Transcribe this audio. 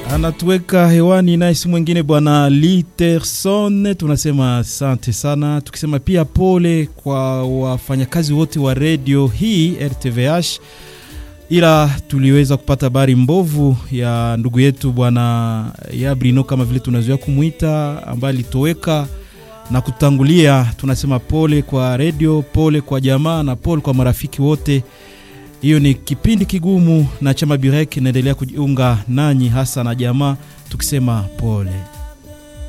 anatuweka hewani naye si mwingine bwana Literson. Tunasema asante sana, tukisema pia pole kwa wafanyakazi wote wa redio hii RTVH, ila tuliweza kupata habari mbovu ya ndugu yetu bwana Yabrino kama vile tunazoea kumwita, ambaye alitoweka na kutangulia. Tunasema pole kwa redio, pole kwa jamaa na pole kwa marafiki wote. Hiyo ni kipindi kigumu, na chama Birek inaendelea kujiunga nanyi hasa na jamaa, tukisema pole.